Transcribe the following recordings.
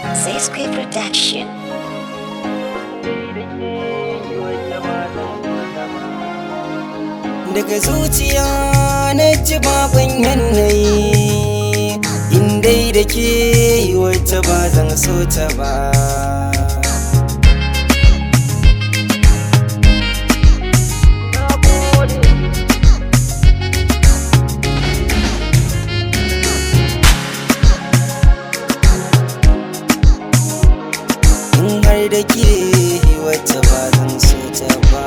Zesque Production. daga zuciya na ji baban yanayi indai da ke wacce ba zan so ta ba in har da ke wacce ba zan so ta ba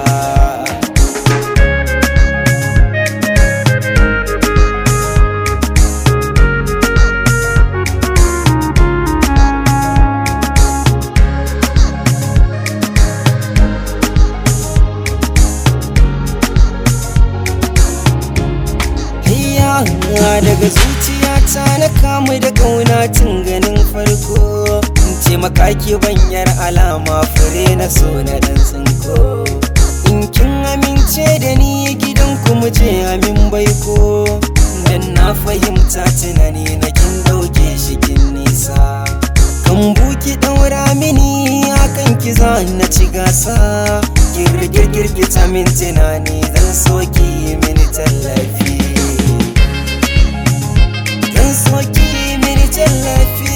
Hayya daga zuciyata na kamu da ƙauna tun ganin farko in ce makaki banyar alama fure na so na ɗan tsinko in kin amince da ni gidan mu je amin baiko dan na fahimta tunani na kin ɗauke shi kin nisa kan buki ɗaura mini hakan ki za na ci gasa girgirgirgita min tunani zan soki mini tallafi zan soki mini tallafi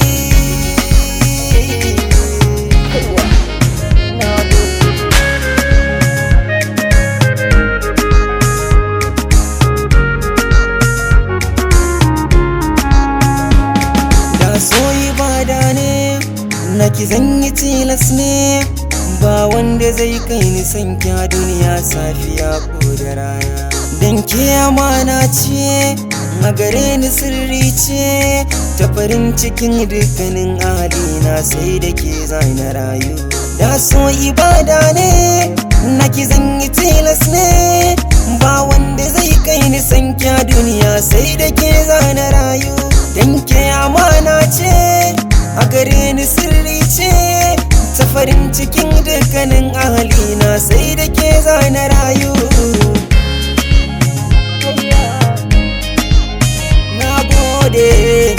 da soyi bada ne na ki zan yi tilas ne ba wanda zai kai ni san kya duniya safiya ko da rana dan ke amana ce a gare ni sirri ce ta farin cikin dukkanin na sai da ke na rayu da so ibada ne na ki zan yi tilas ne ba wanda zai kai ni san kya duniya sai da ke na rayu dan ke amana ce a gare ni sirri ce ta farin cikin dukkanin ahalina sai da ke na rayu na gode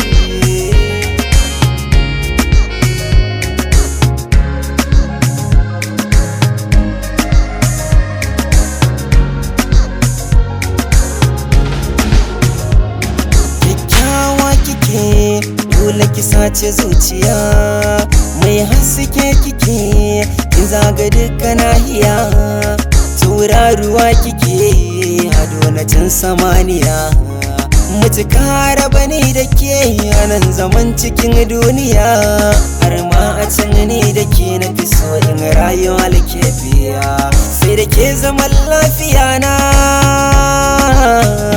kyakkyawa kike dole ki sace zuciya mai haske kike kin zaga duka nahiya tauraruwa kike hado na can samaniya mutuka raba ni da ke nan zaman cikin duniya har ma a can ni da ke na fi so in rayuwa lafiya sai da ke zaman lafiya na